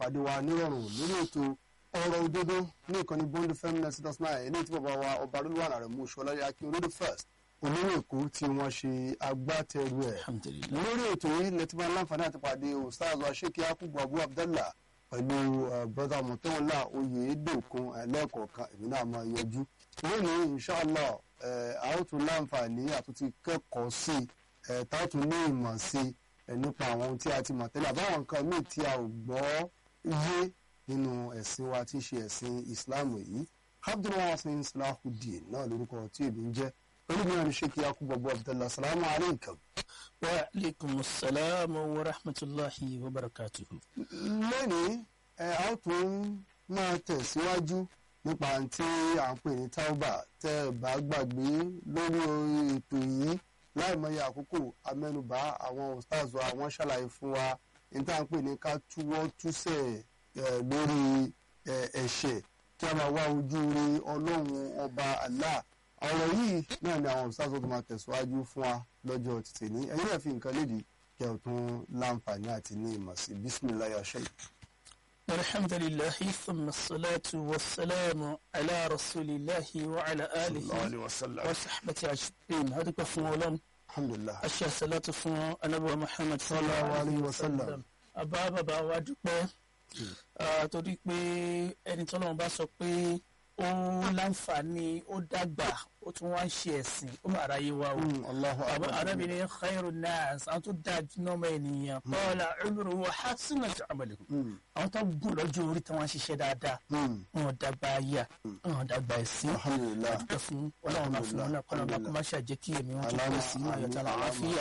pàdé wa nírọ̀rùn lórí ètò ọ̀rọ̀ òdodo ní ìkànnì bond fm ninety dot nine eléyìí tí bàbá wa ọba olúwa rẹ̀ mú ṣọlá akin olódò first olórí èkó tí wọ́n ṣe agbátẹrù ẹ̀ alhamdulilayi lórí ètò yìí lẹ́tí máa ń láǹfààní àti pàdé ustaz wa sheikh yakubu abu abdallah pẹ̀lú brother mọ̀tẹ́wọ̀lá oyèédòkun ẹlẹ́ẹ̀kọ̀ọ̀kan èmi náà máa yọjú lónìí inshallah a ó tún láǹfààní àtúntí kẹ́kọ̀ọ́ sí i tá a tún ní ìmọ̀ sí i nípa àwọn ohun tí a ti mọ̀ tẹ́lẹ̀ àbáwọn nǹkan míì tí a ò gbọ́ yé nínú ẹ̀sìn wa tí í ṣe ẹ̀sìn islam yìí abdulwasin salahudeen náà lórúkọ tí èmi ń jẹ́ olùmọ̀ ní sheikh yakubu abu abdallah salamu alaykum. wa aleykum salaam wa rahmatulahi wa barakatuhu. lónìí ẹ a ó tún máa tẹ̀síwájú nípa tí à ń pè ní tauba tẹ́ ẹ bá gbàgbé lórí ètò yìí láìmọye àkókò amẹ́nubà àwọn ustaz wa wọ́n ṣàlàyé fún wa ní tá à ń pè ní ká túwọ́ túsẹ̀ lórí ẹ̀ṣẹ̀ kí a máa wá ojú rí ọlọ́run ọba Allah ọ̀rọ̀ yìí náà ni àwọn ustaz tó máa tẹ̀síwájú fún wa lọ́jọ́ títì ní ẹ̀yin náà fi nǹkan léde kí ẹ tún láǹfààní àti ní ìmọ̀ sí bisimilayi aṣẹ́ yìí. alhamdulilayi thumma salatu wa salamu ala rasulillahi wa ala alihi wa sahbati ajibin adúpẹ́ fún ọlọ́run alhamdulilah. aṣọ salatu fún anabiwa muhammad sallallahu alayhi wa sallam. àbá bàbá wa dúpẹ́ torí pé ẹni tọ́lọ́run bá sọ pé ó láǹfààní ó dàgbà ó tún wá ń ṣe ẹ̀sìn ó máa ráyé wa o. Allahu akbar. arábìnrin khairu nas àwọn tó dáa jù náà mọ ènìyàn qala umruhu wa hasunat amaluhu àwọn tó gùn lọ́jọ́ orí tí wọ́n ń ṣiṣẹ́ dáadáa wọn dàgbà ayà wọn dàgbà ẹ̀sìn alhamdulilah. dúpẹ́ fún ọlọ́run bá fún wọn náà kọ́nà bá kó má ṣàjẹ́ kí èmi wọn tó pẹ́ sí ní ayọ̀tà àlàáfíà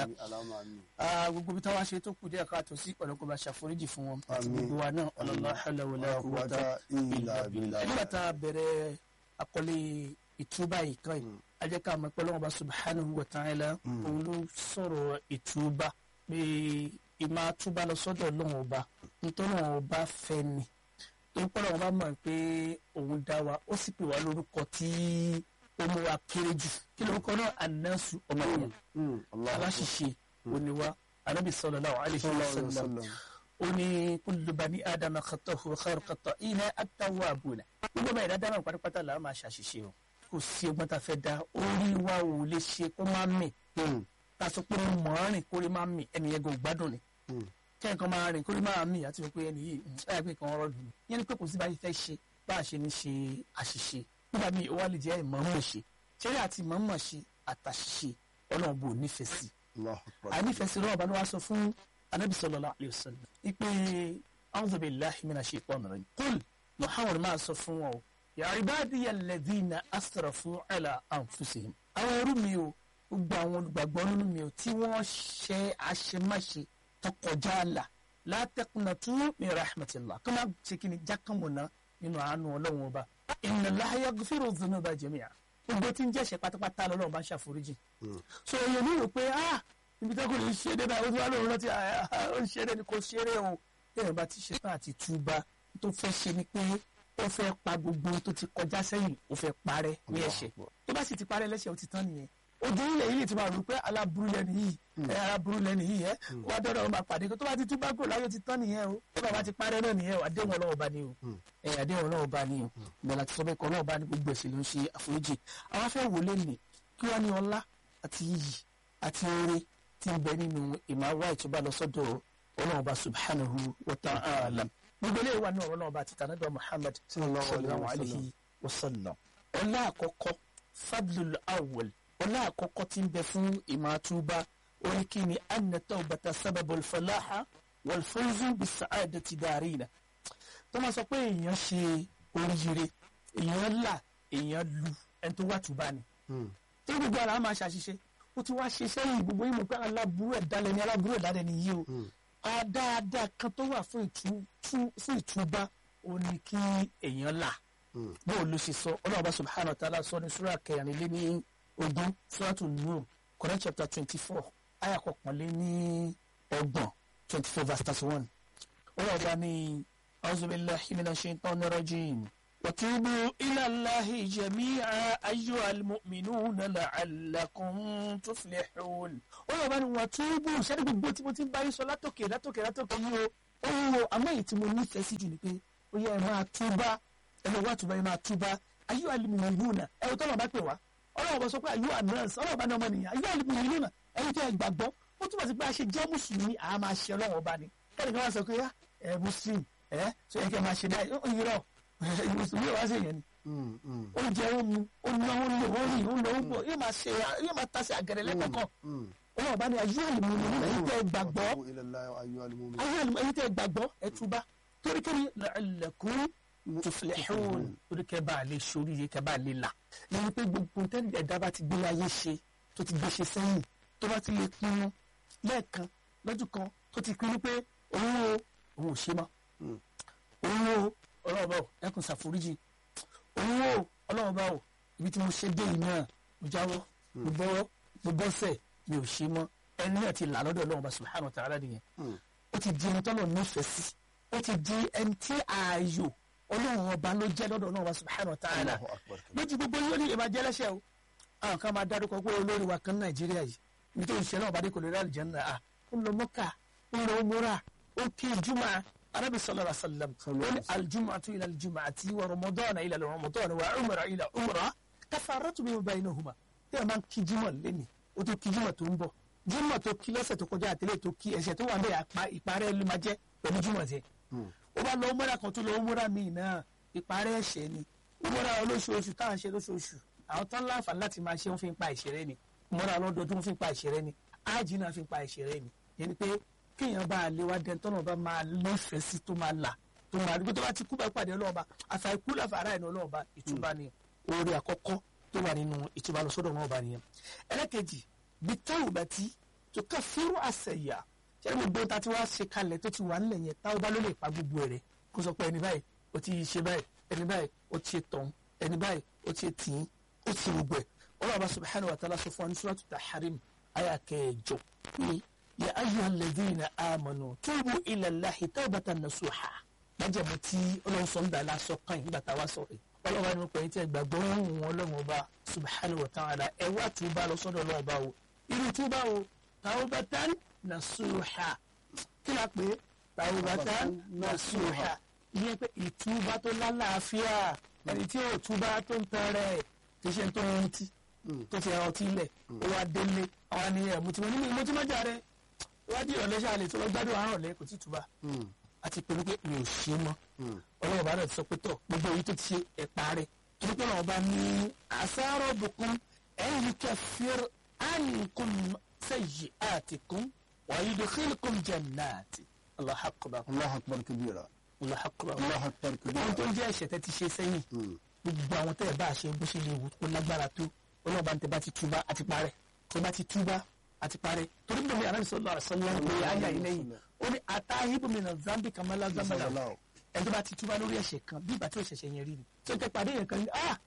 gbogbo bí táwa ṣe tó kù díẹ̀ káàtó sí pẹ̀lú kó bá ṣàforíjì fún wọn àti Àmín. gbogbo wa náà ọlọ́lá hawla wala quwwata illa billah nígbà tá a bẹ̀rẹ̀ àkọlé ìtúbà yìí kan yìí a jẹ́ ká mọ̀ pé Ọlọ́hun Ọba subhanahu wa ta'ala òun ló sọ̀rọ̀ ìtúbà pé ìmọ̀ àtúbà lọ sọ́dọ̀ Ọlọ́hun Ọba nítorí Ọlọ́hun Ọba fẹ́ ni torí pé Ọlọ́hun Ọba mọ̀ pé òun dá wa ó sì pè wá lórúkọ tí ó mú wa kéré jù kí lórúkọ náà ànánsù ọmọ yẹn aláṣìṣe oníwá anábì sallallahu alaihi wasallam ó ní kullu bani adama khata'u khairu khata'ina at-tawwabuna gbogbo ọmọ ìdá dáná pátápátá là á máa ṣàṣìṣe o kò sí ọgbọ́n tá a fẹ́ da orí wa ò lè ṣe kó má mì ká sọ pé mo mọ̀ ọ́n rìn kó rí má mì ẹni yẹn gan gbádùn ni kí ẹnìkan máa rìn kó rí má mì àti pé ẹni yìí ẹ̀ pé kan ọ̀rọ̀ dùn mí yẹn ni pé kò sí báyìí fẹ́ ṣe bá a ṣe ní ṣe àṣìṣe nígbà míì ó wá lè jẹ́ ìmọ̀ọ́mọ̀ ṣe ṣeré àti ìmọ̀ọ́mọ̀ ṣe àtàṣìṣe ọlọ́run bò nífẹ̀ẹ́ sí ànífẹ̀ẹ́ sí lọ́wọ́ bá ló wá sọ fún anabi sallallahu alayhi wa sallam ipe a'udhu billahi minash shaitanir rajim qul muhammad máa sọ fún wọn o ya ibadiya alladhina asrafu ala anfusihim àwọn ẹrú mi o gbogbo àwọn olùgbàgbọ́ nínú mi o tí wọ́n ṣe àṣemáṣe tọkọjá àlà la taqnatu min rahmatillah kí wọ́n ṣe kí ni jákàmùnà nínú àánú ọlọ́run ọba inna Allaha yaghfiru dhunuba jami'a gbogbo tí ń jẹ́ṣẹ̀ pátápátá lọ́lọ́run bá ń ṣàforíjì so èèyàn ní rò pé ah ibi tó kò lè ṣe dé báyìí ó ti wá lóun rántí ó ń ṣeré ni kò ṣeré o téèyàn bá ti ṣe tán àti túbà tó fẹ́ ṣe ni pé ó fẹ́ pa gbogbo tó ti kọjá sẹ́yìn ó fẹ́ parẹ́ ní ẹ̀ṣẹ̀ tó bá sì ti parẹ́ lẹ́ṣẹ̀ ó ti tán nìyẹn ojú ilẹ̀ yìí ti máa rò pé aláburú lẹ́nu yìí ẹ aláburú lẹ́nu yìí ẹ wá dọ́dọ̀ ọmọ àpàdé tó bá ti túbà kúrò láyé ó ti tán nìyẹn o tó bá ti parẹ́ náà nìyẹn o àdéhùn ọlọ́wọ́ bá ní o ẹ àdéhùn ọlọ́wọ́ bá ní o ìgbàlá ti sọ bẹ́ẹ̀ kọ́ ọlọ́wọ́ bá ní gbogbo ẹ̀ṣẹ̀ ló ń ṣe àforíjì àwọn afẹ́ wò lé nì kí wọ́n ní ọlá àti iyì àti oore tí ń bẹ nínú ìmáwá ìtúbà lọ sọ́dọ̀ ọlọ́run ọba subhanahu wa ta'ala gbogbo eléyìí wà ní ọ̀rọ̀ náà ọba àti tànàdọ̀ muhammad sallallahu alayhi wa sallam ọlá àkọ́kọ́ fadlul awwal ọlá àkọ́kọ́ tí ń bẹ fún ìmàtúbà orí kí ni anna tawbata sababul falaha wal fawzu bis sa'adati darina tó máa sọ pé èèyàn ṣe oríire èèyàn là èèyàn lu ẹni tó wà túbà ni tí gbogbo ara máa ṣàṣìṣe ó ti wá ṣe sẹ́yìn gbogbo yìí mọ̀ pé aláburú ẹ̀dálẹ̀ ni aláburú ẹ̀dálẹ̀ ni yìí o àdáadáa kan tó wà fún ìtúbá ó ní kí èèyàn là bó o ló ṣe sọ ọlọ́run bá subhanahu wa ta'ala sọ ní sura kẹrin lé ní ogún suratu nur Quran chapter twenty four ayah kọkànlé ní ọgbọ̀n twenty four verse thirty one ọlọ́run bá ní a'udhu billahi minash shaitanir rajim. وتوبوا إلى الله جميعا أيها المؤمنون لعلكم تفلحون ọlọ́run bá ní wọ́n túbù sẹ́ni gbogbo tí mo ti ń bá yín sọ látòkè látòkè látòkè yìí o ó ń wo àmọ́ èyí tí mo nífẹ̀ẹ́ sí jù ni pé ó yẹ ẹ máa túbá ẹ lọ wá túbá ẹ máa túbá ayé alimuyi lónà ẹ wò tọ́lọ̀ bá pè wá ọlọ́wọ́ bá sọ pé ayé ànánsì ọlọ́wọ́ bá ní ọmọ nìyàn ayé alimuyi lónà ẹni tó ẹ gbàgbọ́ ó túbọ̀ sí pé a ṣe jẹ́ mùsùlùmí àá máa ṣe ọlọ́wọ́ bá ní kẹ́ni kan wá sọ pé ẹ muslim ẹ sọ yẹ kẹ́ máa ṣe báyìí ó yìí rọ mùsùlùmí wá sí yẹn ni ó jẹ ó mu ó ná ó lò ó rìn ó lò ó bọ̀ yóò máa ṣe yóò máa tasẹ̀ àgẹ̀rẹ̀ lẹ́kọ̀ọ̀kan ọlọ́wọ́ bá ní ayé alimuyi lónà ẹni tẹ́ gbàgbọ́ ayé alimuyi ẹni tẹ́ gbàgbọ́ ẹ túbá torí kẹ́ni la'allakum tuflihun torí kẹ́ bá a lè ṣoríire kẹ́ bá a lè là yẹn pé gbogbo tẹ́lẹ̀ ẹ̀dá bá ti gbé ayé ṣe tó ti gbé ṣe sẹ́yìn tó bá ti lè pinnu lẹ́ẹ̀kan lọ́jọ́ kan tó ti pinnu pé òun o òun ò ṣe mọ́ òun o ọlọ́run bá o ẹkùn ṣàforíjì òun o ọlọ́run bá o ibi tí mo ṣe dé yìí náà mo jáwọ́ mo bọ́wọ́ mo bọ́sẹ̀ mi ò ṣe mọ́ ẹni náà ti là lọ́dọ̀ ọlọ́run bá subhanahu wa ta'ala nìyẹn ó ti di ẹni tọ́lọ̀ nífẹ̀ẹ́ sí ó ti di ẹni tí ààyò ọlọ́run ọba ló jẹ́ lọ́dọ̀ ọlọ́run ọba subhanahu wa ta'ala lójú gbogbo yóò ní ìbàjẹ́ lẹ́sẹ̀ o àwọn kan máa dárúkọ pé olórí wa kan nàìjíríà yìí nítorí ìṣẹ́ náà ọba dé kò lè rí àlùjánnà à ń lọ mọ́kà ń lọ múra ó kí jùmọ̀ arábì sallallahu alaihi wasallam ó ní aljum'atu ila aljum'ati wa ramadana ila ramadana wa umra ila umra kafaratu bima baynahuma tí a máa ń kí jùmọ̀ lẹ́ni ó tó kí jùmọ̀ tó ń bọ̀ jùmọ̀ tó kí lọ́sẹ̀ tó kọjá àtẹlẹ́ tó kí ẹ̀ṣẹ̀ tó wà ń bẹ̀ ìparẹ́ ló máa jẹ́ pẹ̀lú jùmọ̀ tiẹ̀ ó bá lọ múra kan tó lọ múra míì náà ìparẹ́ ẹ̀ṣẹ̀ ni múra olóṣooṣù tá à ń ṣe lóṣooṣù àwọn tán láǹfààní láti máa ṣe wọn fi ń pa ìṣẹ̀rẹ́ ni múra lọ́dọọdún fi ń pa ìṣẹ̀rẹ́ ni ájì náà fi ń pa ìṣẹ̀rẹ́ ni yẹn ni pé kéèyàn bá a lé wá dẹni tọ́nà bá máa nífẹ̀ẹ́ sí tó máa là tó máa dúpẹ́ tó bá ti kú bá pàdé ọlọ́ọ̀ba àfà ikú láfàárà ẹ̀nà ọlọ́ọ̀ba ìtúbà ni oore àkọ́kọ́ tó wà nínú ìtúbà lọ sọ́dọ̀ ọlọ́ọ̀ba nìyẹn ẹlẹ́kejì bí táwọn bá ti tó ká fírú àṣẹyà ṣé gbogbo ta ti wá ṣe kalẹ̀ tó ti wà nílẹ̀ yẹn táwọn bá ló lè pa gbogbo rẹ̀ kó sọ pé ẹni báyìí ó ti ṣe báyìí ẹni báyìí ó ti ṣe tọ̀hún ẹni báyìí ó ti ṣe tìín ó ti gbogbo ẹ̀ ọlọ́ọ̀bá subhanahu wa ta'ala sọ fún wa ní suratu Tahrim àyà kẹjọ pé ya ayyuhal ladhina amanu tubu ila Allahi tawbatan nasuha májèmú tí ọlọ́run sọ ń dà lásọ kan nígbà tá a wá sọ̀rọ̀ ọlọ́run ní pẹ̀lú tí ẹ gbàgbọ́ ohun ọlọ́run ọba subhanahu wa ta'ala ẹ wá túbà lọ sọ́dọ̀ ọlọ́run ọba o irú túbà o tawbatan nasuha kí la pè é tawbatan nasuha ìyẹn pé ìtúbà tó lálàáfíà ẹni tí ò túbà tó ń tọrẹ kì í ṣe tó ń retí tó ti ọtí ilẹ̀ ó wá délé àwọn ni ẹ̀ mo ti mọ nínú mo ti mọ jà rẹ wájú ìrọ̀lẹ́ ṣáà lè tó lọ gbádùn àárọ̀ lẹ́ kò tí túbà àti pé wípé mi ò ṣe mọ́ ọlọ́run bá rẹ̀ sọ pé tọ̀ gbogbo èyí tó ti ṣe ẹ̀pá rẹ̀ torí pé ọlọ́run bá ní àṣàrò bùkún ẹ̀yìn kẹfìr ànìkún sẹ́yìn àtìkún wàyí dùkìlìkún jannati Allahu akbar Allahu akbar kabira Allahu akbar Allahu akbar kabira ohun tó ń jẹ́ ẹ̀ṣẹ̀ tẹ́ ti ṣe sẹ́yìn gbogbo àwọn tẹ́ ẹ̀ bá ṣe bó ṣe lè wù kó lágbára tó ọlọ́run bá ń tẹ́ bá ti túbá àti parẹ́ tẹ́ bá ti túbá àti parẹ́ torí bí mi àrẹ sọlọ àṣọlọ ń pè áyà yìí lẹ́yìn ó ní atahibu mina zambi kamala zambala ẹni tó bá ti túbá lórí ẹ̀ṣẹ̀ kan bí ìgbà tí ó ṣẹ̀ṣẹ̀ yẹn rí ni tí ó tẹ pàdé yẹn kan ní ah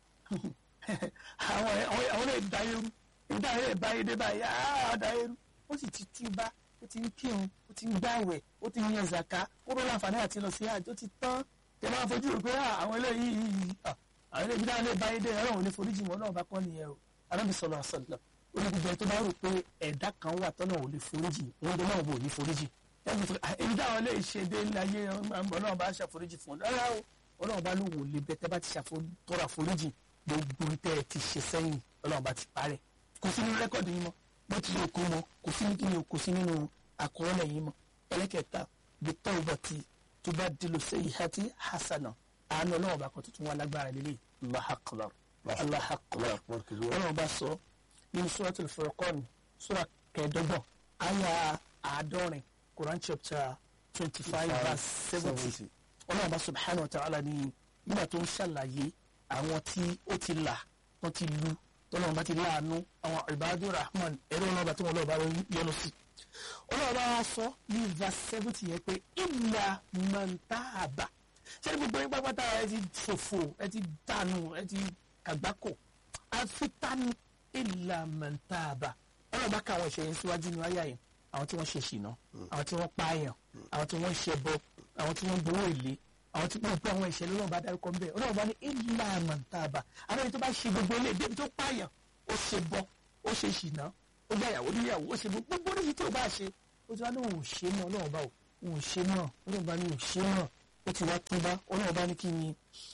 àwọn àwọn lè da eru ìdá yẹn bá yẹn dé báyìí ah da eru ó sì ti túbá ó ti ń kírun ó ti ń gbàwẹ̀ ó ti ń yan zaka ó rọra àǹfààní àti lọ sí àjọ ti tán tẹ máa fojú rò pé àwọn eléyìí àwọn eléyìí dáhùn lè bá yẹn dé ọlọ́run ní foríjì wọn náà bá kọ́ nìyẹn o arábì sọlọ àṣọlọ olùdíje tó bá rò pé ẹ̀dá kan wà tọ́nà ò lè foríjì wọn ló náà bò ní foríjì ẹni tó èyí dáhùn lè ṣe dé láyé ọlọ́run bá ṣàforíjì fún ọ rárá o ọlọ́run bá ló wò lè bẹ tẹ́ bá ti ṣàtọ́ra foríjì gbogbo tẹ́ ẹ ti ṣe sẹ́yìn ọlọ́run bá ti parẹ́ kò sí nínú rẹ́kọ̀dì yín mọ́ bó ti lè kó mọ́ kò sí nínú kò sí nínú àkọọ́lẹ̀ yín mọ́ ẹlẹ́kẹ̀ẹ́ta bí tọ́wọ́ ti tó bá dìlò sẹ́yìn àti hasana àánú ọlọ́run bá kan tuntun wà lágbára lélẹ̀ Allahu akbar Allahu akbar ọlọ́run bá sọ nínú suratul Furqan sura kẹẹ̀ẹ́dọ́gbọ̀n àyà àádọ́rin Quran chapter twenty five verse seventy ọlọ́run bá subhanahu wa ta'ala ní nígbà tó ń ṣàlàyé àwọn tí ó ti là wọ́n ti lu tọ́lọ́run bá ti láàánú àwọn ibadu rahman ẹ̀rọ ọlọ́run bá tó wọn lọ́ọ́ bá yọnu sí ọlọ́run bá wá sọ ní verse seventy yẹn pé illa man taaba ṣé gbogbo yín pápátá ẹ ti ṣòfò ẹ ti dànù ẹ ti kàgbákò àfi tani illa man taaba ọlọ́run bá ká àwọn ìṣẹ̀yìn síwájú ní ayá yẹn àwọn tí wọ́n ṣe ṣìnà àwọn tí wọ́n pààyàn àwọn tí wọ́n ṣe bọ àwọn tí wọ́n gbowó èlé àwọn tí wọ́n gbọ́ àwọn ìṣẹ̀lẹ̀ ọlọ́run bá dárúkọ ńbẹ ọlọ́run bá ní illa man taaba àwọn ẹni tó bá ṣe gbogbo ilé débi tó pààyàn ó ṣe bọ ó ṣe ṣìnà ó gbà yàwó níyàwó ó ṣe gbogbo oríṣi tó bá ṣe ó ti wá lóun ò ṣe ní ọlọ́run bá o ò ṣe náà ọlọ́run bá ní ò ṣe náà ó ti wá túbá ọlọ́run bá ní kí ni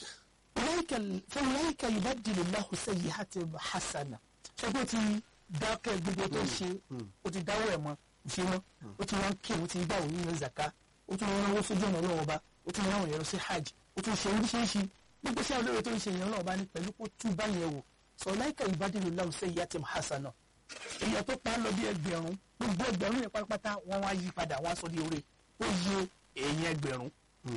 fọwọ́láyìíká yìí bá dìlè láhùn sẹ́yìn àti hasana ṣé kó ti dákẹ́ gbogbo tó ṣe ó ti dáwọ́ ẹ̀ mọ́ ṣe mọ́ ó ti wá ń kí ó ti gbà wọ́n nínú zaka ó tún wọn náwó sójú ọ̀nà ọlọ́run ọba ó tún wọn yẹn lọ sí hajj ó tún ṣe oríṣiríṣi gbogbo iṣẹ́ olóore tó ń ṣe yẹn ọlọ́run ọba ní pẹ̀lú kó túbá yẹn wò fọwọ́láyìíká yìí bá dìlè láhùn sẹ́yìn àti hasana èèyàn tó pa á lọ bí ẹgbẹ̀rún gbogbo ẹgbẹ̀rún yẹn pátápátá wọ́n wá yí padà wọ́n á sọ di oore ó yẹ èèyàn ẹgbẹ̀rún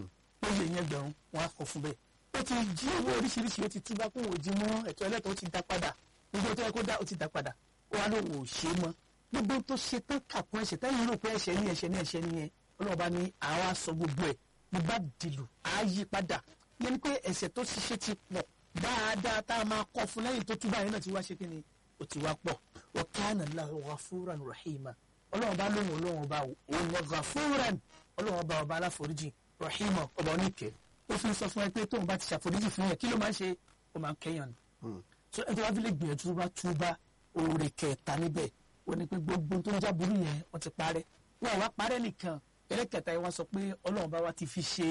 ó yẹ èèyàn ẹgbẹ̀rún wọ́n á kọ fún bẹ́ẹ̀ ó ti jí owó oríṣiríṣi ó ti túbá kó wò jí mọ́ ẹ̀tọ́ ẹlẹ́tọ̀ ó ti dá padà gbogbo tó yẹ kó dá ó ti dá padà ó wá lóun ò ṣe mọ́ gbogbo tó ṣe tán kàkún ẹ̀ṣẹ̀ táyì rò pé ẹ̀ṣẹ̀ ní ẹ̀ṣẹ̀ ní ẹ̀ṣẹ̀ nìyẹn ọlọ́ọ̀bá ní àwa sọ gbogbo ẹ̀ ní bá dìlù á yí padà yẹn ni pé ẹ̀ṣẹ̀ tó ṣiṣẹ́ ti pọ̀ dáadáa tá a máa kọ́ fún lẹ́yìn tó túbá yẹn náà ti wá ṣe kí ni ó ti wá pọ̀ wa kana Allahu ghafuran rahima ọlọ́run bá lóhùn ọlọ́run bá òun lọ ghafuran ọlọ́run bá ọba aláforíjì rahima ọba oníkẹ́ ó fi sọ fún ẹ pé tóun bá ti ṣàforíjì fún yẹn kí ló máa ń ṣe ó máa ń kẹ́yàn ni so ẹni tó bá fi lè gbìyànjú tó bá túbá oore kẹta níbẹ̀ ó ní pé gbogbo tó ń jábúrú yẹn wọ́n ti parẹ́ wọ́n wá parẹ́ nìkan ẹlẹ́kẹta yẹn wá sọ pé ọlọ́run bá wa ti fi ṣe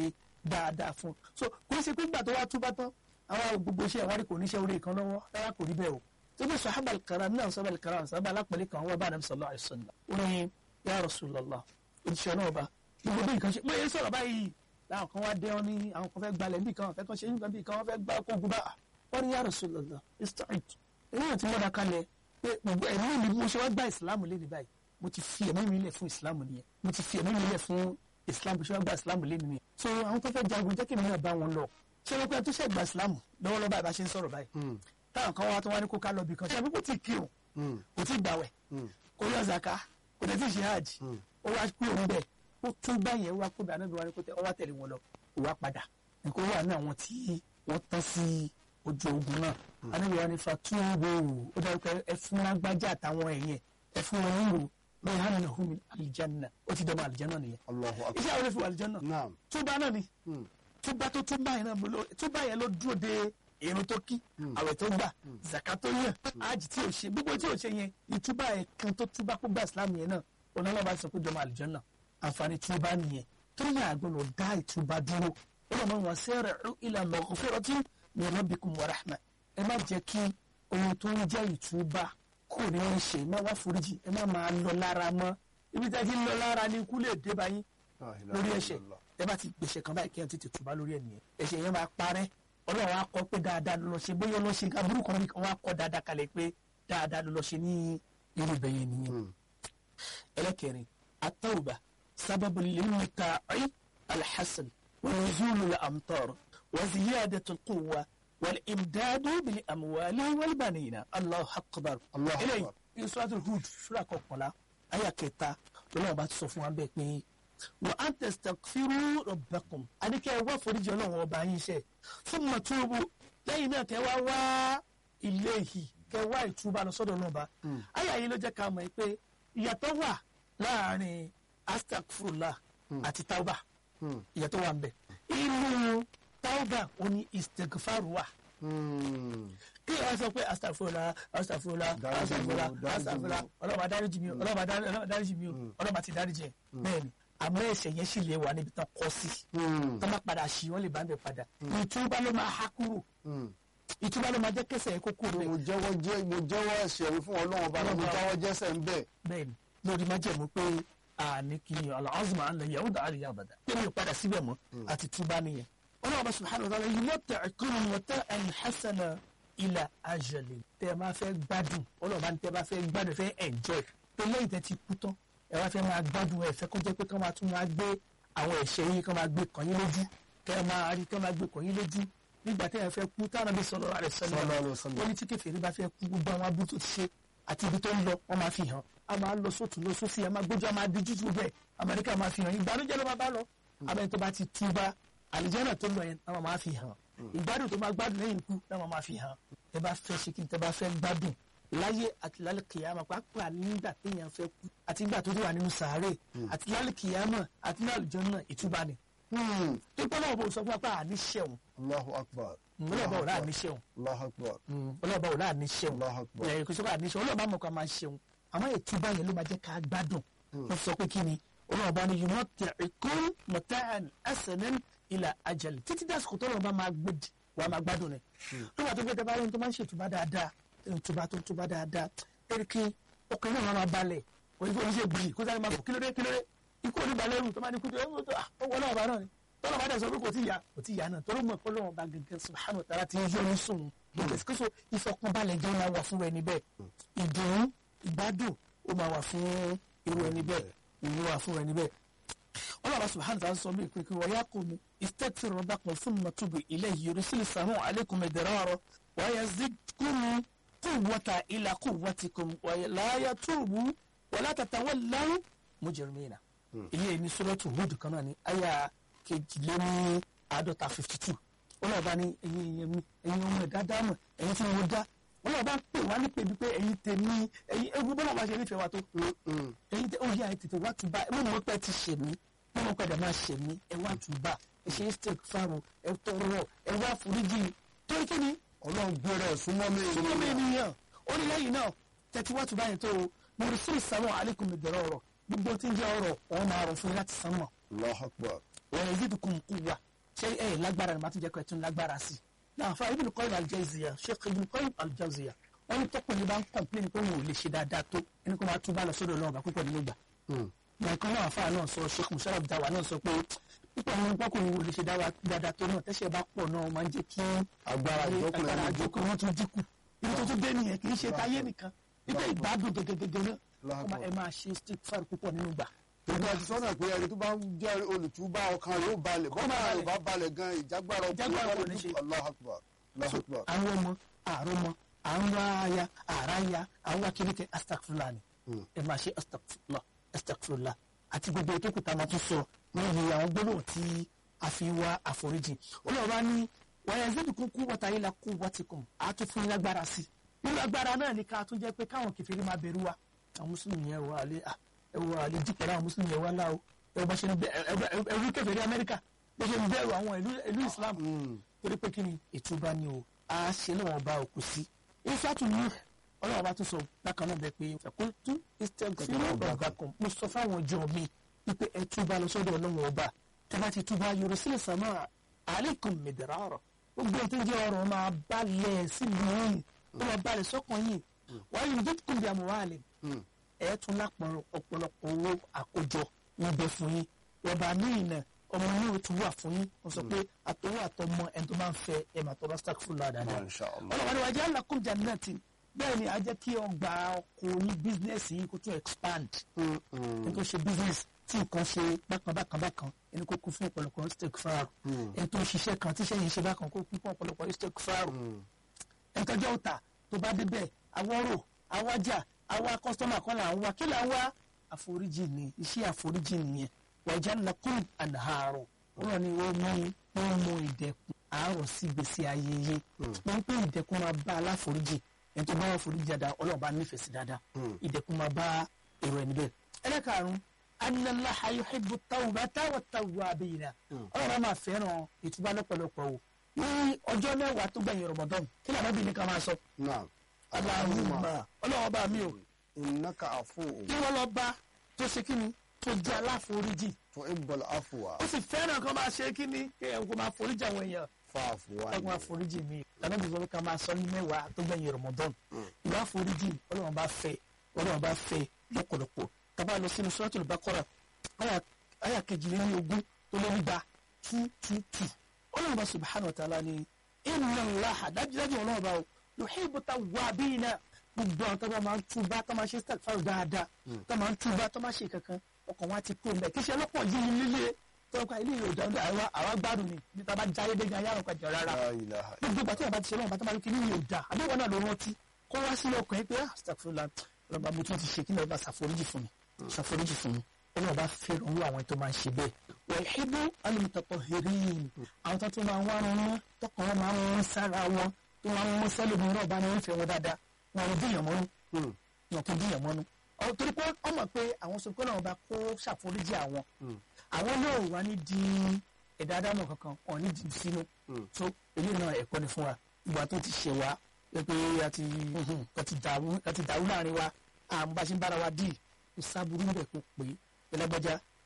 dáadáa fún so kò ní ṣe pé gbà tó wá túbá tán àwọn gbogbo iṣẹ́ ìwádìí kò ní ṣe oore kan lọ́wọ́ rárá kò rí bẹ́ẹ̀ o tóbi sahaba alkaram náà sahaba alkaram sahaba alápẹ̀lẹ̀ kan wọ́n bá àdàm sallallahu alaihi wasallam ó ní ya Rasulullah òṣìṣẹ́ náà bá gbogbo bí nǹkan ṣe mo yẹ sọ̀rọ̀ báyìí láwọn kan wá dé wọn ní àwọn kan fẹ́ gbalẹ̀ níbi kan fẹ́ kan ṣe nǹkan bí kan wọ́n fẹ́ gbá kógun bá wọ́n ní ya Rasulullah ista'id èyí náà ti mọ́ra kalẹ̀ pé gbogbo ẹ̀mí mi mo ṣe wá gba ìsìlámù lé ní báyìí mo ti fi ẹ̀mí mi lẹ̀ fún ìsìlámù nìyẹn mo ti fi ẹ̀mí mi lẹ̀ fún ìsìlámù ṣe wá gba ìsìlámù lé nìyẹn so àwọn tó fẹ́ jagun jẹ́ kí mi náà bá wọn lọ ṣé wọ́n pẹ́ tó ṣe gba ìsìlámù lọ́wọ́lọ́wọ́ báyìí bá ṣe ń sọ̀rọ̀ báyìí táwọn kan wá tó wá ní kó ká lọ bì kan ṣe àbí kò tí ì kírun kò tí ì gbàwẹ̀ kò yọ zaka kò tẹ̀ tí ì ṣe hajj ó wá kúrò níbẹ̀ ó tún báyẹn wá kó dáná bí wọn kó tẹ ọ wá tẹ̀lé wọn lọ ó wá padà nǹkan wà ní àwọn tí wọ́n tán sí ojú ogun náà anábìyà ní fatúwò ó dájú pé ẹ fún lágbájá àtàwọn ẹ̀yìn ẹ fún wọn nílò lọ́yìn hàn náà hùmí àlìjánná ó ti dọ́mọ àlìjánná nìyẹn Allahu akbar. iṣẹ́ àwọn olè fi wà àlìjánná Naam. túbá náà ni túbá tó túbá yẹn náà mo lọ túbá yẹn ló dúró de irun tó kí àwẹ̀ tó gbà zaka tó yàn ájì tí ò ṣe gbogbo tí ò ṣe yẹn ìtúbà yẹn kan tó túbá kó gba ìsìlámù yẹn náà onílọ́ba sọ pé dọ́mọ àlìjánná àǹfààní túbá nìyẹn tó yẹ àgbọ̀nà dá ìtúbá dúró ọlọ́mọ wọn sẹ́rẹ̀ ila maghfiratin min rabbikum wa rahma ẹ má jẹ́ kí ohun tó ń jẹ́ ìtúbá kò ní wọ́n ṣe má wá foríjì ẹ má máa lọ lára mọ́ ibi tí a ti ń lọ lára ni ikú lè dé báyìí La ilaha lórí ẹ̀ṣẹ̀ illallah. ẹ bá ti gbèsè kan báyìí kí ẹ tètè túbá lórí ẹ̀ nìyẹn ẹ̀ṣẹ̀ yẹn máa parẹ́ ọlọ́run á kọ́ pé dáadáa ló lọ ṣe bóyá ó lọ ṣe aburú kan nìkan wọ́n á kọ́ dáadáa kalẹ̀ pé dáadáa ló lọ ṣe ní irú bẹ́yẹn nìyẹn. ẹlẹ́kẹrin atawba sábàbù lilmika'i alhassan wa nuzulu al-amtar wa ziyadatu al-quwwa wal imdadu bil amwali wal banina allahu akbar. Allahu eléyìí akbar. suratul hud sura kọkànlá àyà kẹta lọ́wọ́ bá ti sọ fún wa bẹ́ẹ̀ pé wa an tastaghfiru rabbakum adike wá foríjì Ọlọ́run ọba yín ṣe thumma tubu lẹ́yìn náà kẹ wá wá ilayhi kẹ wá ìtúbà lọ sọ́dọ̀ Ọlọ́run ọba àyà yìí ló jẹ́ ká mọ̀ pé ìyàtọ̀ wà láàrin astaghfirullah àti tauba ìyàtọ̀ wà ń bẹ inú tauba òní istighfaru wà Hmm. kí ẹ sọ pé astafurula astafurula Dáríjì mi o, astafurula dáríjì mi o. astafurula ọlọ́ba dáríjì mi o ọlọ́ba dárí- ọlọ́ba dáríjì mi o ọlọ́ba ti dáríjì ẹ̀ bẹ́ẹ̀ ni àmọ́ ẹ̀ṣẹ̀ yẹn sì lè wà níbi tán kọ́ sí Hmm. tó bá padà sí wọ́n lè bá ń bẹ̀ padà ìtúbà ló máa há kúrò Hmm. ìtúbà ló máa jẹ́ kẹsẹ̀ yẹn kó kúrò mo bẹ́ẹ̀ jẹ́wọ́ jẹ́ mo jẹ́wọ́ ẹ̀ṣẹ̀ mi fún ọlọ́run ọba mo Ọlọ́run. jáwọ́ jẹ́sẹ̀ ń bẹ̀. bẹ́ẹ̀ ni lórí májẹ̀mú pé àní kì í ọ̀làọ́sùnmọ̀ àlọ́ yẹ̀wò dà àlìyá àbàdà pé mi ò padà síbẹ̀ mọ́ àti túbà nìyẹn ọlọ́run subhanahu wa ta'ala yìí mọ́tẹ̀ ẹ̀kọ́nù mọ́tẹ̀ ẹ̀yìn hasana ilà ajali tẹ́ ẹ máa fẹ́ gbádùn ọlọ́run bá ní tẹ́ ẹ bá fẹ́ gbádùn ẹ fẹ́ enjoy pé lẹ́yìn tẹ́ ti kú tán ẹ wá fẹ́ máa gbádùn ẹ fẹ́ kó jẹ́ pé kán máa tún máa gbé àwọn ẹ̀ṣẹ̀ yìí kán máa gbé kàn yín lójú kẹ́ ẹ máa rí kán máa gbé kàn yín lójú nígbà tẹ́ ẹ fẹ́ kú táwọn bí sọ̀rọ̀ rẹ̀ Sallallahu alaihi wasallam. ó ní tí kèfèrí bá fẹ́ kú gbogbo àwọn abúlé tó ti ṣe àti ibi tó ń lọ wọ́n máa fi hàn a máa lọ sótún lọ sósì a máa gbójú a máa di jújù bẹ́ẹ̀ amẹ́ríkà máa fi hàn ìgbàlódé ló máa bá lọ abẹ́ni tó bá ti túbá àlìjẹ́nà tó lọ yẹn náà máa fi hàn ìgbádùn tó máa gbádùn lẹ́yìn ikú náà máa fi hàn tẹ bá fẹ́ ṣe kí n tẹ bá fẹ́ gbádùn láyé àti lálẹ́ kìyàmà pàápàá nígbà téèyàn fẹ́ kú àti nígbà tó wà nínú sàárè àti lálẹ́ kìyàmà àti ní àlìjẹ́nà ìtúbà ni Hmm. tó pẹ́ náà bò sọ fún wa pé àní ṣẹ̀wọ̀n Allahu akbar. ọlọ́ọ̀bá ò láà ní ṣẹ̀wọ̀n Allahu akbar. ọlọ́ọ̀bá ò láà ní ṣẹ̀wọ̀n Allahu akbar. ẹ̀ kò sọ́kà ní ṣẹ̀wọ̀n ọlọ́ọ̀bá mọ̀ ká máa ṣẹ̀wọ̀n àmọ́ ìtúbà yẹn ló máa jẹ́ ká gbádùn wọ́n sọ pé kí ni ọlọ́run bá ní yumati'ukum mata'an hasanan ila ajal títí dásìkò tó lọ́run bá máa gbé wà á máa gbádùn rẹ̀ nígbà tó gbé tẹ́ bá rí ní tó máa ń ṣètùbá dáadáa ìtùbá tó ń túbá dáadáa ẹ̀rí kí ọkàn náà máa balẹ̀ òyìnbó oníṣẹ́ bìrì kó sáré máa fò kílódé kílódé ikú oníbalẹ̀rù tó máa ní kútu ẹ̀ ọwọ́ náà bá náà ni tọ́lá bá dẹ̀ sọ pé kò tí ì yá kò tí ì yá náà torí mọ̀ pé lọ́wọ́ bá gẹ́gẹ́ subhanahu wa ta'ala ti ń yọ ní sùn ìgbésíkóso ìfọkànbalẹ̀ jẹ́ máa wà fún ẹni bẹ́ẹ̀ ìdùnnú ìgbádùn ó máa wà fún irú ẹni bẹ́ẹ̀ ìlú wà fún ẹni bẹ́ẹ̀ ọlọ́wọ́ subhanahu wa ta'ala sọ mí pé kí wọ́n yá kó mi istaghfiru rabbakum thumma tubu ilayhi yursilu samaa alaykum midrara wa yazidkum quwwatan ila quwwatikum wa la yatubu wa la tatawallaw mujrimina ilé ní suratu Hud kan náà ní àyà kejìléní àádọ́ta fifty two ọlọ́ọ̀bá ní ẹ̀yin ẹ̀yẹ mi ẹ̀yin ọmọ ẹ̀dá dámọ̀ ẹ̀yin tí mo dá ọlọ́ọ̀bá ń pè wá ní pèbí pé ẹ̀yin tèmi ẹ̀yin ewu bọ́lá bá ṣe nífẹ̀ẹ́ wa tó ẹ̀yin tẹ ó yá ẹ tètè wá tún bá ẹ mọ̀ pé ti ṣe mí ẹ mọ̀ padà máa ṣe mí ẹ wá tún bá ẹ ṣe steak fáwọn ẹ tọrọ ẹ wá foríjì torí kí ni ọlọ́run gbére ẹ̀ súnmọ́ mi súnmọ́ mi ènìyàn ó ní lẹ́yìn náà tẹ̀tí wá tún báyìí tó o mo rí sí ìsámọ̀ alaykum bẹ̀rẹ̀ ọ̀rọ̀ gbogbo tí ń jẹ́ ọ̀rọ̀ wọn máa rọ̀ fún yín láti sánmọ̀ Allahu Akbar wọ́n yẹ zidù kún kú wa ṣé ẹ lágbára ni màá tún jẹ́ kó ẹ tún lágbára sí i. náà fa Ibn Qayyim al-Jawziyya Sheikh Ibn Qayyim al-Jawziyya wọ́n ní tọkùnrin bá ń kọ̀m̀pléìn pé òun ò lè ṣe dáadáa tó ẹni kó máa tún bá lọ sọ́dọ̀ Ọlọ́run bá púpọ̀ nínú ìgbà. nǹkan náà àfa náà sọ Sheikh Musharraf Dawa náà sọ pé púpọ̀ nínú pọ́kùnrin ò lè ṣe dáadáa tó náà tẹ́sẹ̀ bá pọ̀ náà máa ń jẹ́ kí agbára ìjókòó agbára ìjókòó wọn tún dínkù ibi tó tún dé nìyẹn kì í ṣe táyé nìkan nígbà ìgbádùn gẹ́gẹ́gẹ́gẹ́ náà ẹ máa ṣe stick púpọ̀ nínú ìgbà ìgbà tí sọ́nà pé ẹni tó bá ń jẹ́ olùtúbà ọkàn yóò balẹ̀ bọ́n bá yóò bá balẹ̀ gan ìjágbára Ìjágbára kò ní ṣe. Allahu Akbar Allahu Akbar. àwọn ọmọ àárọ̀ ọmọ à ń wá aya àrá ya à ń wá kérékè astagfirullah ni ẹ máa ṣe astagfirullah astagfirullah àti gbogbo ètò kùtà máa tún sọ níbi àwọn gbólóhùn tí a fi wá àforíjì olùwàbá ní wàá yẹn zébi kún kú wọ́tá yìí la kú wọ́tí kùn á tún fún yín lágbára sí i nínú agbára náà ni ká tún jẹ́ pé káwọn kèfèrí máa bẹ̀rù wa àwọn mùsùlùmí yẹn wà á lé ẹ wọ àlè jí pẹ̀lú àwọn mùsùlùmí yẹn wà láò ẹ bá ṣe ń bẹ ẹrú kèfèrí Amẹ́ríkà bó ṣe ń bẹ̀rù àwọn ìlú Islam torí pé kí ni ìtúbà ni o a ṣe lọ́wọ́ ọba òkú sí ifeatu ní ọlọ́wọ́ bá tún sọ bákan náà bẹ pé ẹ̀kúntú istaghfiru rabbakum mo sọ fáwọn ọjọ́ mi wípé ẹ túbà lọ sọ́dọ̀ ọlọ́wọ́ ọba tẹ́ bá ti túbà yursil samaa alaykum midrara gbogbo tó ń jẹ́ ọ̀rọ̀ máa balẹ̀ sílùú yìí ó máa balẹ̀ sọ́kàn yìí wa yumdidkum bi amwalin ẹ̀ tún lápọn ọ̀pọ̀lọpọ̀ owó àkójọ níbẹ̀ fún yín wọ́n míì náà ọmọ yìí ó tún wà fún yín wọ́n sọ pé àtọwọ́ àtọmọ ẹni tó máa ń fẹ́ ẹ̀ máa tọrọ astaghfirullah dáadáa Masha Allah. ọlọ́wọ́ ni wàá lakum jannatin bẹ́ẹ̀ ni a jẹ́ kí ọgbà ọkọ̀ ní bísínẹ́sì yìí kó tún expand ẹni tó ṣe business tí nǹkan ṣe bákan bákan bákan ẹni kó kún fún ọ̀pọ̀lọpọ̀ istighfar ẹni tó ń ṣiṣẹ́ kan tíṣẹ́ yìí ṣe bákan kó kún fún ọ̀pọ̀lọpọ̀ istighfar ẹni tó jẹ́ ọ̀tà tó bá débẹ̀ awọ́rò awájà àwa kọ́sítọ́mà kan là ń wá kí là ń wá àforíjì ni iṣẹ́ àforíjì nìyẹn wàjà lakum anharu wọn ni wọ́n mú wọ́n mú ìdẹ̀kùn àárọ̀ sí gbèsè ayẹyẹ wọ́n pé ìdẹ̀kùn máa bá aláforíjì ẹni tó bá wà foríjì dáadáa ọlọ́run bá nífẹ̀ẹ́ sí dáadáa ìdẹ̀kùn máa bá èrò ẹni bẹ́ẹ̀. ẹlẹ́karùn-ún analaha yuhibbu tawbata wa tawwabina ọlọ́run máa fẹ́ràn ìtúbà lọ́pọ̀lọpọ̀ o ní ọjọ́ mẹ́wàá tó gbẹ̀yìn Ramadan kí làwọn bí ní ká máa sọ. Naam. Allahumma ọlọ́run bá mi o innaka afuwwun kí wọ́n lọ bá tó ṣe kí ni tó jẹ́ aláforíjì tuhibbul afwa ó sì fẹ́ràn kan máa ṣe kí ni kí ẹ̀ kó máa foríjì àwọn èèyàn fa'fu káwọn anni. àforíjì mi lànà bí sọ pé ká máa sọ ní mẹ́wàá tó gbẹ̀yìn Ramadan ìwà àforíjì ọlọ́run bá fẹ́ ọlọ́run bá fẹ́ lọ́pọ̀lọpọ̀ tábà lọ sínú Suratul Baqara àyà- àyà kejìléní ogún tó lé nígbà two two two ọlọ́run bá subhanahu wa ta'ala ni inna Allaha dájúdájú ọlọ́run bá o yuhibbu tawwabina gbogbo àwọn tó bá máa ń túbá tó máa ṣe istighfar dáadáa tó máa ń túbá tó máa ṣe kankan ọkàn wa ti kó mbẹ kí ṣe ọlọ́pọ̀ yìí ní líle tó ń pa ilé yóò dáńdá àwa àwa gbádùn ni bí tá a bá jáyé dé gan yàrá ọkọ̀ jọ rárá La ilaha gbogbo ìgbà tí yàrá bá ti ṣe lọ́wọ́ bá tó máa ní kí ní yóò dá àbẹ̀wò náà ló rántí kó wá sí ọkàn yìí pé ah astaghfirullah ọlọ́ba mo tún ti ṣe kí ni ọba ṣàforíjì fún mi ṣàforíjì fún mi ọlọ́ba fẹ́ràn owó àwọn tó máa ń ṣe bẹ́ẹ̀ wa yuhibbu al-mutatahhirin àwọn tó tún máa ń wá wọn mọ́ tọkàn wọn máa ń wọn sára wọn tó máa ń wọn sẹ́lẹ̀ náà bá ní wọ́n fẹ́ wọn dáadáa wọn ò díyàn mọ́nú Hmm. wọn kò díyàn mọ́nú ọ torí pé wọ́n mọ̀ pé àwọn sọ pé náà bá kó ṣàforíjì àwọn àwọn náà wà ní di ẹ̀dá adámọ̀ kankan ọ̀ ní di sínú tó eléyìí náà ẹ̀kọ́ ni fún wa ìgbà tó ti ṣe wa pé pé a ti a ti dàrú a ti dàrú láàrin wa àwọn bá ṣe ń bára wa dì kò sábúrú ń bẹ̀ kó pé ẹlẹ́gbẹ́já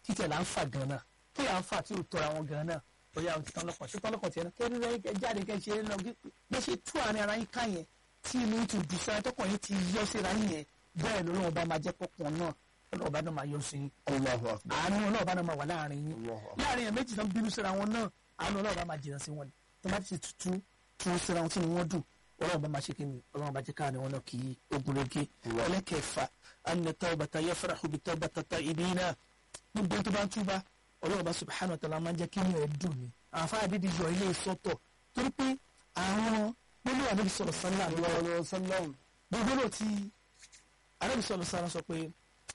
títẹ̀ là ń fà gan náà kí à ń fà tí ò tọ́ra wọn gan náà bóyá o ti tán lọ́kàn tí tán lọ́kàn tiẹ̀ náà kẹ́rin rẹ̀ kẹ́ jáde kẹ́ ṣe é lọ bí ṣe tú àárín ara yín ká yẹn tí inú yín ti dùn sára tọkàn yín ti yọ síra yín yẹn bẹ́ẹ̀ lọ́wọ́ bá máa jẹ́ pọ̀pọ̀ náà lọ́wọ́ bá náà máa yọ sí yín Allahu akbar àánú ọlọ́wọ́ bá náà máa wà láàrin yín Allahu akbar láàrin yẹn méjì tán bínú síra wọn náà àánú ọlọ́wọ́ bá máa jìnnà sí wọn ni tó bá ti tutù tún síra wọn tí wọ́n dùn ọlọ́wọ́ bá máa ṣe kí ni ọlọ́wọ́ bá jẹ́ káàní wọn náà kì í ogun rege ẹlẹ́kẹ̀ẹ́fà anna tawbata yafrahu bi tawbata ta'ibina gbogbo tó bá ń túbà ọlọ́wọ́ bá subhanahu wa ta'ala máa ń jẹ́ kí inú ẹ̀ dùn ni àfáà dídí yọ ilé sọ́tọ̀ torí pé àwọn gbólóhùn àdébí sọ̀rọ̀ sálà Allahu alayhi wa sallam gbogbo tí àdébí sọ̀rọ̀ sálà sọ pé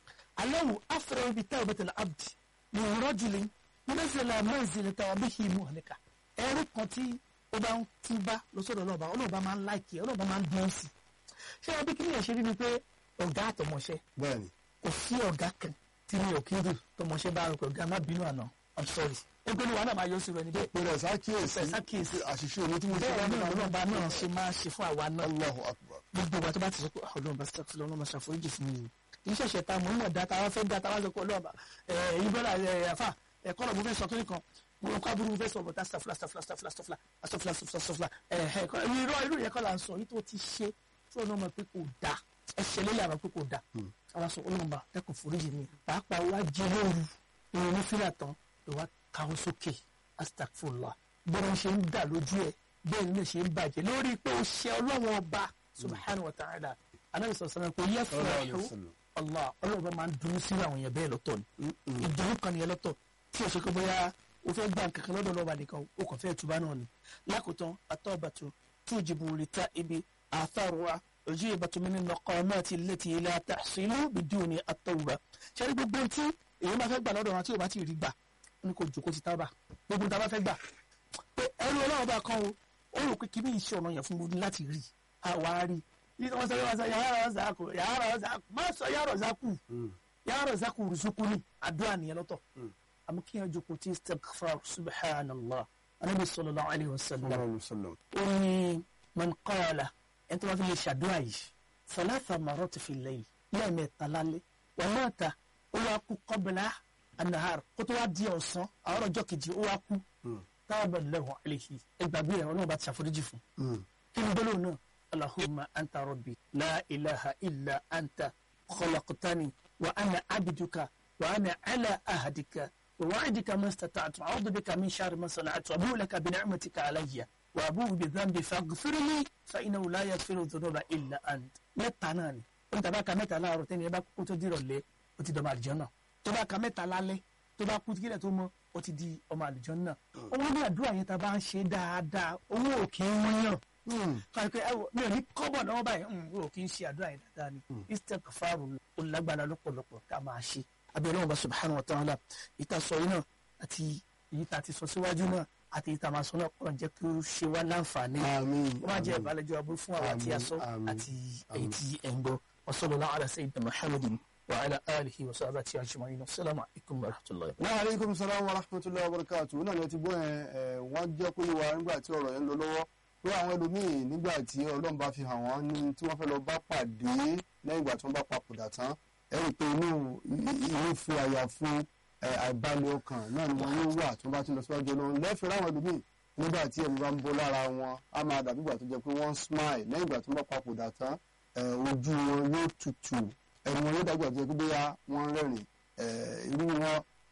aláwo afẹ́rẹ́ ibi tá òbẹ́tẹ̀ la abdi ní rọ́jùlẹ̀ mẹ́sẹ̀lá mẹ́sẹ̀lẹ̀ tá ọbẹ̀ yìí mú ọ̀nìkà ẹ̀rí kan tí ó bá ń túbá lọ́sọ̀rọ̀ ọlọ́ọ̀bá ọlọ́ọ̀bá máa ń láìkì ọlọ́ọ̀bá máa ń dùn sí ṣé ọbẹ̀ kí ni ẹ̀ ṣe rí ni pé ọ̀gá àtọmọṣẹ́ bẹ́ẹ̀ni kò sí ọ̀gá kan tí mi ò kí ń dùn tọmọṣẹ́ bá rò pé ọ̀gá má bínú àná i'm sorry ẹgbẹ́ ni wàá náà máa yọ sí rẹ ní bẹ́ẹ̀ pẹ̀lú ẹ̀sà kíyèsí Pẹ̀lú àkíyèsí. àṣìṣe mi tí mo ṣe bẹ́ẹ̀ bá náà mi ọlọ́ọ̀bá náà ṣe máa ṣe fún àwa náà Allahu akbar gbogbo ìgbà tó bá ti sọ pé ọlọ́run bá sọ fún ọlọ́run bá ṣàforíjì fún mi kì í ṣẹ̀ṣẹ̀ ta mọ̀ ń mọ̀ dá ta wá fẹ́ dá ta wá sọ pé ọlọ́run bá ẹ̀yin bọ́lá ẹ̀ àfà ẹ̀kọ́ lọ mo fẹ́ sọ kí nìkan mo lọ kọ́ aburú mo fẹ́ sọ bọ̀tá stafla stafla stafla stafla stafla stafla stafla ẹ̀ẹ́kọ́ irọ́ irú yẹn kọ́ la ń sọ yìí tó ti ṣe tí ọlọ́run mọ̀ pé kò dá ẹ̀ṣẹ̀ lélẹ̀ àmọ́ pé kò dá àwọn sọ ọlọ́run bá dẹ́kun foríjì mi pàápàá wá jẹ lóru ìrìn ní fílà tán ìwà káwọ́ sókè astagfurullah bọ́dọ̀ ṣe ń dà lójú ẹ̀ bẹ́ẹ̀ ni ṣe ń bàjẹ́ lórí pé ó ṣe ọlọ́run ọba subhanahu wa ta'ala anabi sọ̀rọ̀ sọ̀rọ̀ pé yẹ fún Sallallahu alaihi ẹ̀hún wasallam. allah ọlọ́run bá máa ń dunu sí àwọn èèyàn bẹ́ẹ̀ lọ́tọ̀ ni ìdùnnú kan nìyẹn lọ́tọ̀ tí o ṣe pé bóyá o fẹ́ gbà kankan lọ́dọ̀ lọ́ba nìkan o kàn fẹ́ tuba náà ni lákòótán atọ́bàtú tujibu rita ibi àtàrùwà ojú ìbàtú mi nínú ọkọ náà ti létí ilé àtàṣínú biduni àtọwùbà ṣe ní gbogbo tí èyí máa fẹ́ gbà lọ́dọ̀ wọn tí o bá ti rí gbà ó ní kò jòkó ti tábà gbogbo tá a bá fẹ́ gbà pé ẹrú ọlọ́run bá kan o ó rò pé kí ní iṣẹ́ ọ̀nà yẹn fún gbogbo láti rí àwa rí yìí wọ́n sọ yìí wọ́n sọ yàrá ọ̀zàkù yàrá ọ̀zàkù má sọ yàrá ọ̀zàkù yàrá ọ̀zàkù rùsùkú ni àdúrà nìyẹn lọ́tọ̀ àmọ́ kí yẹn jókòó tí istighfar subhanallah anabi sallallahu alayhi wa sallam Sallallahu alaihi wasallam ó ní man qala ẹni tó bá fi lè ṣàdúrà yìí salasa marati fi layl lẹ́ẹ̀mẹ́ta lálẹ́ wa mata ó wá kú qabla an-nahar kó tó wá di ọ̀sán àwọn ọjọ́ kejì ó wá kú tábà lahu alayhi ẹgbàgbé rẹ̀ ọlọ́run bá ti ṣàforíjì fún kí ni gbólóhùn náà allahumma anta rabbi la ilaha illa anta khalaqtani wa ana abduka wa ana ala ahadika wa wa'dika ma istata'tu a'udhu bika min sharri ma sana'tu abu laka bi ni'matika alayya wa abu bi dhanbi faghfir li fa innahu la yaghfiru dhunuba illa ant mẹ́ta náà ni ó ń tàbá ka mẹ́ta láàárọ̀ tẹ́ni ẹ bá kú tó dìrọ̀ lé ó ti dọ̀mọ àlùjànnà tó bá ka mẹ́ta lálẹ́ tó bá kú kílẹ̀ tó mọ́ ó ti di ọmọ àlùjànnà owó ní àdúrà yẹn tá a bá ń ṣe dáadáa owó ò kì í wọ́nyàn kàkẹ́ ẹ wò mi ò ní kọ́bọ̀ náà báyìí owó ò kì í ṣe àdúrà yẹn dáadáa ni istighfaru ó lágbára lọ́pọ̀lọpọ̀ ká máa ṣe abẹ́rẹ́ wọn bá subhanahu wa ta'ala ìta sọ yìí náà àti èyí tá a ti sọ síwájú náà àti èyí tá a máa sọ náà kọ́ jẹ́ kí ó ṣe wá láǹfààní àmín wọ́n á jẹ́ ìbálẹ́jọ́ aburú fún àwa tí a sọ Àmín, àti èyí tí ẹ̀ ń gbọ́ wa sallallahu ala sayyidina muhammadin wa ala alihi wa sahbihi ajma'in assalamu alaikum wa rahmatullahi wa aleykum salaam wa rahmatulahi wa barakatu náà ni ẹ ti gbọ́ yẹn ẹ wọ́n jẹ́ kó yé wa nígbà tí ọ̀rọ̀ yẹn ń lọ lọ́wọ́ pé àwọn ẹlòmíì nígbà tí ọlọ́run bá fi hàn wọ́n ní tí wọ́n fẹ́ lọ bá pàdé lẹ́yìn ìgbà tí wọ́n bá papòdà tán ẹ rí i pé inú ìwé fún àyà fún ẹ, àìbalẹ̀ ọkàn náà ni wọ́n yóò wà tí wọ́n bá ti lọ síwájú ọlọ́run lẹ́fẹ̀ẹ́ láwọn ẹlòmíì nígbà tí ẹ̀mí bá ń bọ́ lára wọn á máa dàbí ìgbà tó jẹ́ pé wọ́n smile lẹ́yìn ìgbà tí wọ́n bá papòdà tán ẹ, ojú wọn yóò tutù ẹnu wọn yóò dàgbà tó jẹ́ pé bóyá wọ́n ń rẹ́rìn ẹ, irú wọn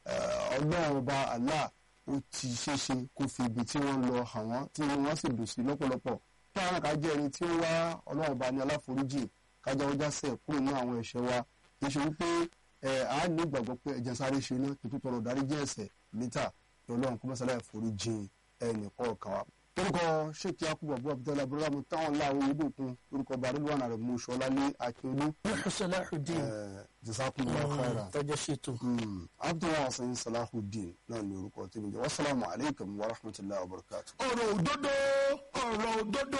ọlọ́run ọba Allah ó ti ṣeéṣe kó fi ibi tí wọ́n lọ hàn wọ́n tí wọ́n sì dùn sí lọ́pọ̀lọpọ̀ kí àwọn kan jẹ́ ẹni tí ó wá ọlọ́run ọba ní aláforíjì kájà ó jásẹ̀ kúrò ní àwọn ẹ̀ṣẹ̀ wa kì í ṣe wípé ẹ á ní ìgbàgbọ́ pé ẹ̀jẹ̀ sáré ṣe iná kí tó tọrọ dáríjì ẹ̀ṣẹ̀ níta kí ọlọ́run kó mọ́sálà ìforíjì ẹnì kọ̀ọ̀kan wa. orúkọ ṣèkí akúbọ̀ abúlé abudulayi abudulayi mu táwọn láwọn olùdókun orúkọ barilwana rẹ̀ mú sọlálé akíolú nuhu salahuddin jazakumullahu khairan tọjọ ṣètò abdullahi hasan salahuddin náà ní orúkọ tí mi jẹ́ wasalaamu alaykum wa rahmatulahi wa barakatu. ọ̀rọ̀ òdodo ọ̀rọ̀ òdodo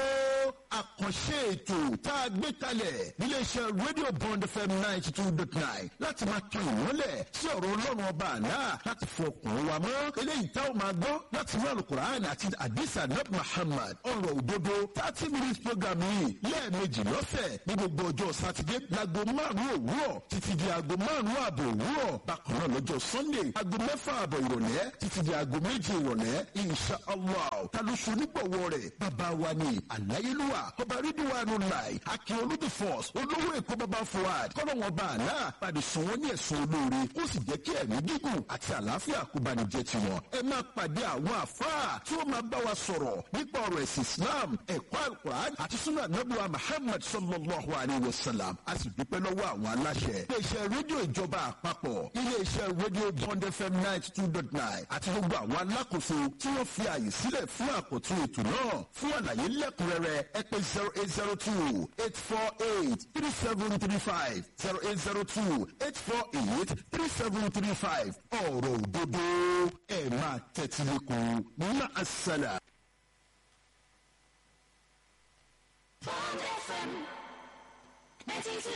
àkànṣe ètò tá a gbé kalẹ̀ níléeṣẹ́ rédíò bond fm ninety two dot nine láti máa tan ìmọ́lẹ̀ sí ọ̀rọ̀ ọlọ́run ọba àná láti fọ ọkùnrin wa mọ́ eléyìí tá a máa gbọ́ láti inú alukur'an àti adisa nab muhammad ọ̀rọ̀ òdodo thirty minutes program yìí lẹ́ẹ̀mejì lọ́sẹ̀ ní gbogbo ọjọ́ sátidé láago márùn-ún òwúrọ̀ títí di aago márùn-ún ààbò òwúrọ̀ bákan náà lọ́jọ́ sunday aago mẹ́fà ààbọ̀ ìrọ̀lẹ́ títí di aago méje ìrọ̀lẹ́ insha allah ta ló ṣe onígbọ̀wọ́ rẹ̀ bàbá wa ni àláyélúwà ọba rídíwánu láì akin olódì force olówó èkó bàbá fuad kọ́lọ́wọ́n bá àná pàdé sùn wọ́n ní ẹ̀sùn olóore ó sì jẹ́ kí ẹ̀mí gígùn àti àlàáfíà kó bá ní jẹ́ tiwọn ẹ máa pàdé àwọn àfáà tí ó máa bá wa sọ̀rọ̀ nípa ọ̀rọ̀ ẹ̀sìn islam ẹ̀kọ́ alukur'an àti sunna anabuwa muhammad sallallahu alayhi wa sallam a sì dúpẹ́ lọ́wọ́ àwọn aláṣẹ. iléeṣẹ́ rédíò ìjọba àpapọ̀ iléeṣẹ́ rédíò bond fm ninety two dot nine àti gbogbo àwọn alákòóso tí wọ́n fi àyè sílẹ̀ fún àkọ́tún ètò náà fún àlàyé lẹ́kùnrẹ́rẹ́ ẹ pè zero eight zero two eight four eight three seven three five zero eight zero two eight four eight three seven three five ọ̀rọ̀ òdodo ẹ̀ máa tẹ́tí lẹ́kùn ní àṣàlà. Bond FM 92